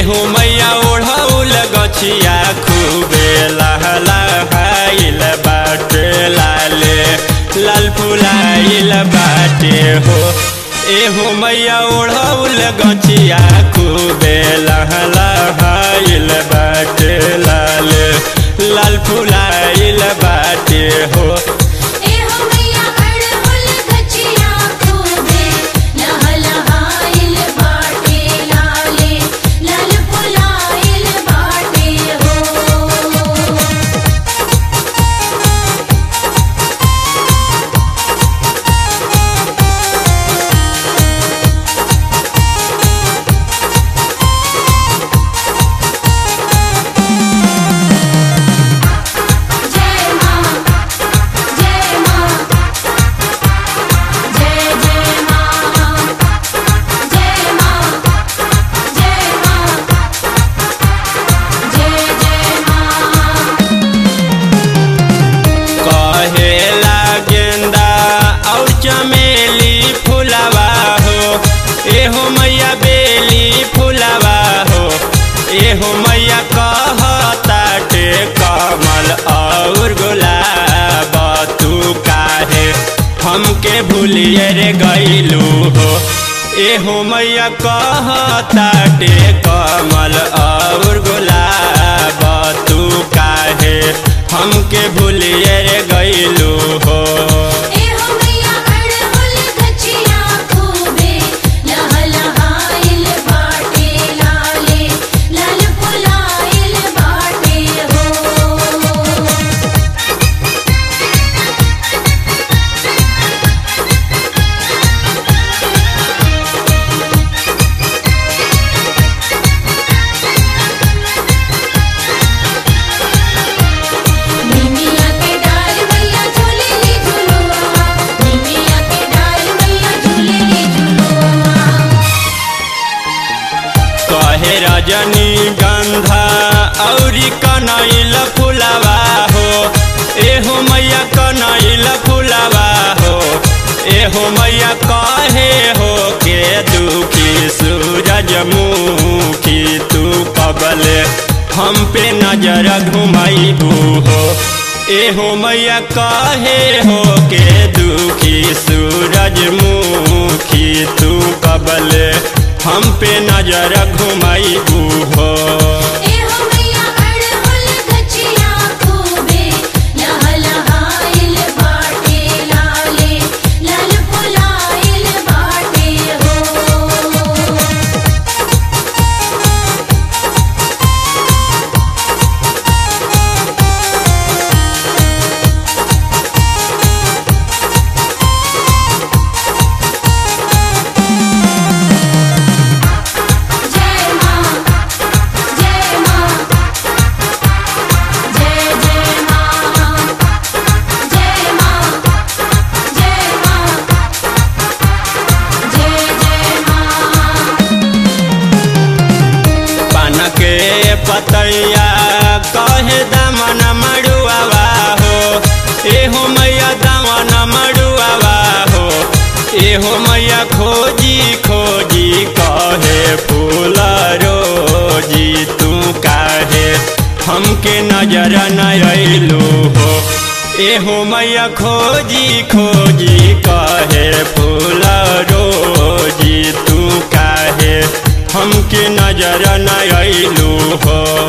एहो मैया ओढ़ौल गछिया खूबे लहलहाइल बाटे लाले लाल फुलाइल बाटे हो एहो मैया ओढ़ौल गछिया खूबे लहलहाइल बाटे लाले लाल फुलाइल बाटे हो एहो मैया अड़हुल गछिया खूबे लहलहाइल बाटे लाले लाल फुलाइल बाटे हो जय मां जय मां जय जय मां जय मां जय मां जय जय मां कहेला गेंदा और चमेली फुलवा हो एहो मैया बेली फुलवा हो एहो मैया कहताटे कमल और गुलाब तू काहे हमके भूलिए रे गईलू हो एहो मैया कहताटे कमल और गुलाब तू काहे हमके भूलिए रे गईलू हो एहो मैया अड़हुल गछिया खूबे लहलहाइल बाटे लाले लाल फुलाइल बाटे हो निमिया के डाल मैया झूले ले झूलुआ निमिया के डाल मैया झूले ले झूलुआ कहे रजनी गंधा औरी कनैल फुलवा हो एहो मैया कनैल फुलवा हो एहो मैया कहे हो के दुखी सूरज मुखी तू कबले हम पे नजर घुमाइबू हो एहो मैया कहे हो के दुखी सूरज मुखी तू कबले हम पे नजर घुमाइबू हो एहो मैया अड़हुल गछिया खूबे लहलहाइल बाटे लाले लाल फुलाइल बाटे हो जय मां जय मां जय जय मां जय मां जय मां जय जय मां पान के पतैया कहे दमन मड़ुआवा हो एहो मैया दमन मड़ुआवा हो एहो मैया खोजी खोजी कहे फूल रोजी तू काहे हमके नजर न अइलू हो एहो मैया खोजी खोजी कहे फूल रोजी तू काहे हमके नजर न अइलू हो